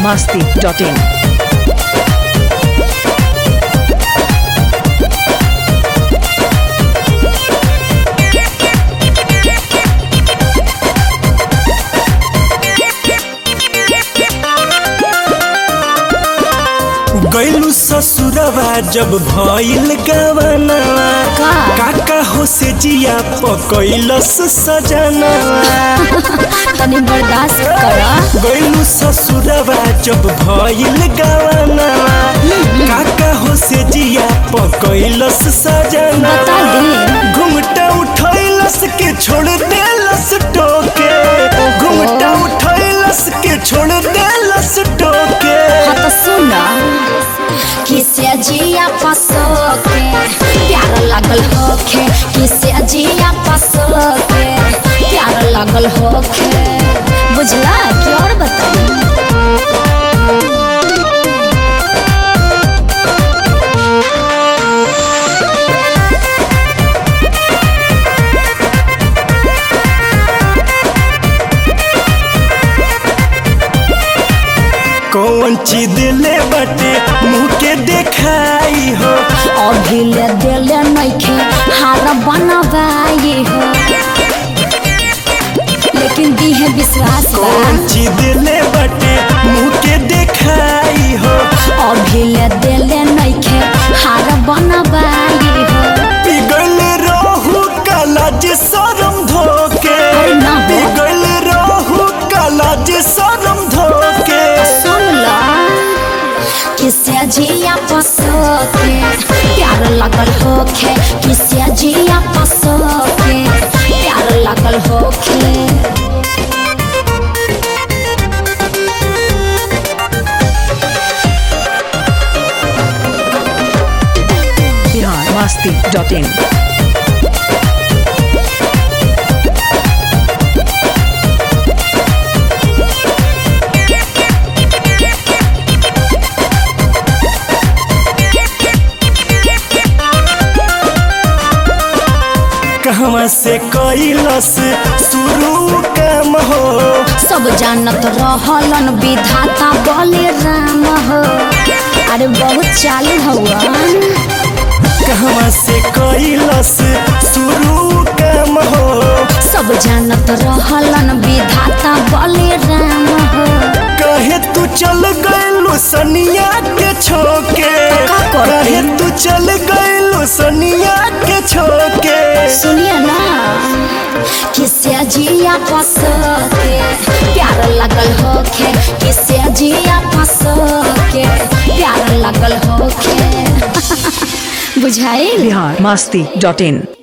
masti.in. गैलू ससुरवा जब भइल गवनवा का? काका हो से जिया पकैलस सजनवा तनी बर्दाश्त कर गैलू ससुरवा जब भइल गवनवा काका हो से जिया पकैलस सजनवा बता दे। घुमटा उठैलस के छोड़ देलस टोके घुमटा उठैलस के छोड़ देलस टोके हाँ तो सुन किसे जिया पसो के प्यार लागल होखे किसे जिया पसो के प्यार लागल होखे बुझला कि और बताई कौन चीज दिले बटे मुँह के देखाई हो अभी ले दिले नइखे हार बनवाई हो लेकिन दी है विश्वास बा कौन चीज दिले बटे मुँह के देखाई हो अभी ले दिले नइखे हार बनवाई हो पिघल रहू काला जे शरम धोके अरे ना हो। पिघल रहू काला जे शरम धोके सुन ला किसे जिया पसो के प्यार लगल होखे किसे जिया पसो के प्यार लगल होखे Bihar masti.in. कहवा से कैलस शुरू काम हो सब जानत रहलन विधाता बोले राम हो अरे बहुत चालू हवन कहवा से कैलस शुरू काम हो सब जानत रहलन विधाता बोले राम हो कहे तू चल गइलो सनिया के छोके का करती? कहे तू चल गइलो सनिया के छोके सुनिए ना किसे जिया पसो के प्यार लगल होखे किसे जिया पसो के प्यार लगल होखे बुझाइल Bihar masti.in.